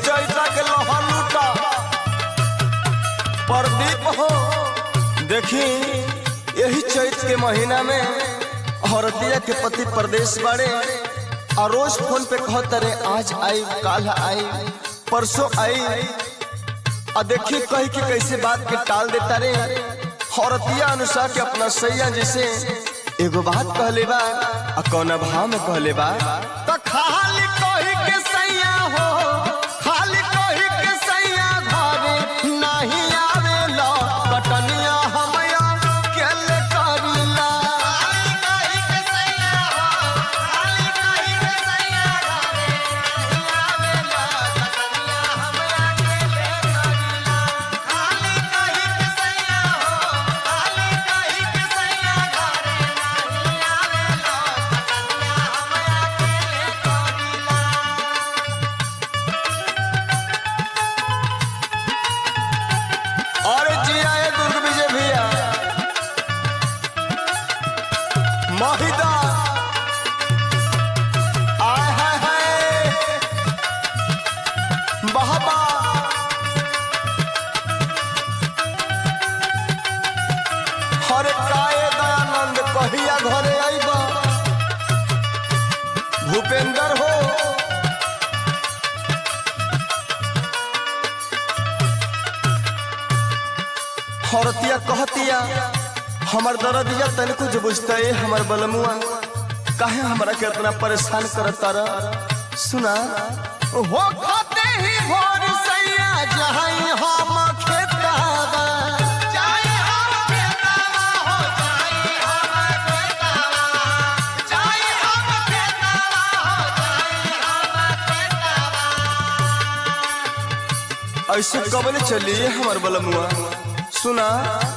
चैता के लोहा लूटा प्रदीप हो देखी यही चैत के महीना में औरतिया के पति प्रदेश बाड़े और रोज फोन पे कहत रे आज आई काल आई परसों आई आ देखी कही के कैसे बात के टाल देता रे औरतिया अनुसार के अपना सैया जैसे एगो बात कहले बा आ कौन भाव में कहले बा तो खाली कही के सैया हो खाली कही के सैया घरे नहीं आवेला कटनिया हमया केले करीला और जिया है दुर्ग विजय भैया महिदा आय हाय हाय बहबा हरे काए दयानंद कहिया घरे आइबा भूपेंद्र हो औरतिया कहतिया हमर दर्दिया तनिको जो बुझता है हमर बलमुआ काहे हमरा के इतना परेशान करता रह सुना हो खाते ही भोर सैया जहां हम खेतावा ऐसे कबल चली हमर बलमुआ सुना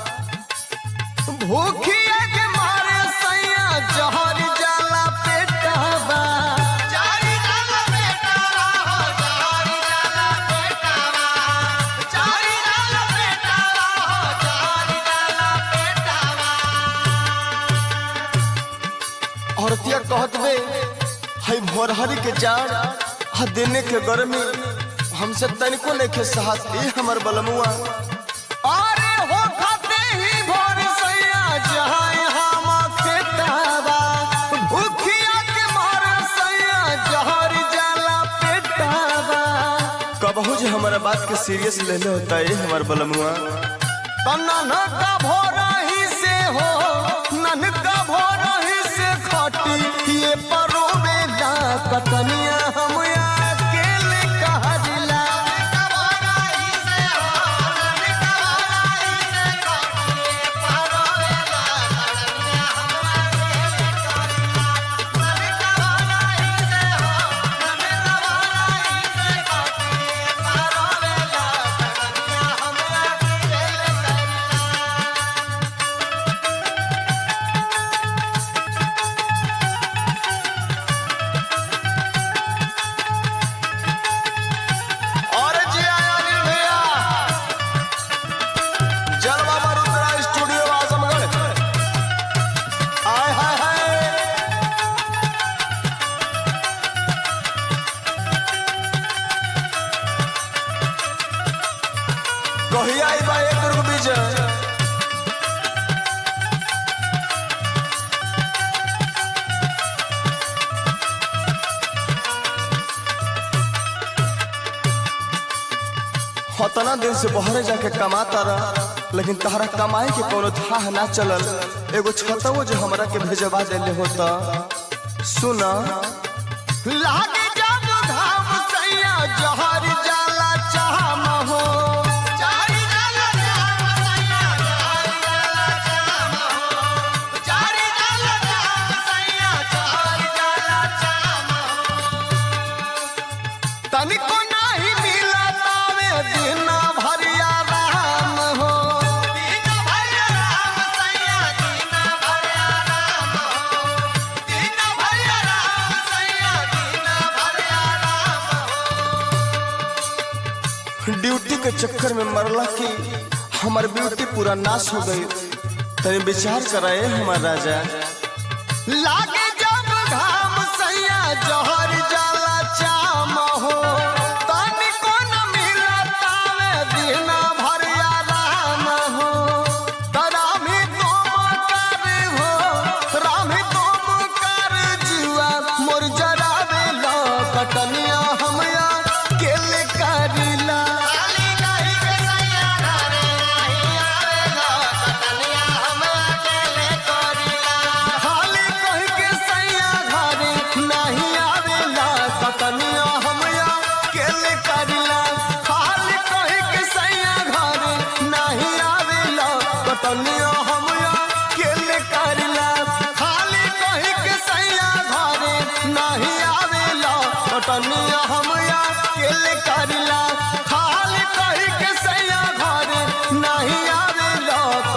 भूखिया के मारे सैया जहर जाला पेटावा औरतिया कहत बे हई भोरहरी के जान हा देने के गर्मी हमसे तनिको नहीं के साहस ई हमर बलमुआ अरे हो खाते ही भोर सैया जहां हम खेतावा भूखिया के मार सैया जहर जाला पेटावा कबहू जे हमारा बात के सीरियस ले ले होता है हमर बलमुआ तना न का भोरा ही से हो नन का भोरा ही से खटी ये परो बेला कतनिया हम अकेले कहला और जी आया अनिल भैया जल बाबा रुद्रा स्टूडियो आजमगढ़ आय हाय हाय कहिया आई बा एक दुर्ग विजय हतना दिन से बहरे जाके कमाता रह लेकिन तहरा कमाए के कोनो थाह ना चलल एगो छतवो जो हमरा के भेजवा देले होता सुना लागे जब घाम सैया जहर जाला चाहम हो तनिको नाही मिला तावे दिन भरिया राम हो ड्यूटी के चक्कर में मरला की हमार ब्यूटी पूरा नाश हो गई तनी विचार कराए हमार राजा लागे जब घाम सैया जहर जाला चाम हो तनिको खटनिया हम अकेले करिला खाली कही के सैया घर नहीं आवे लो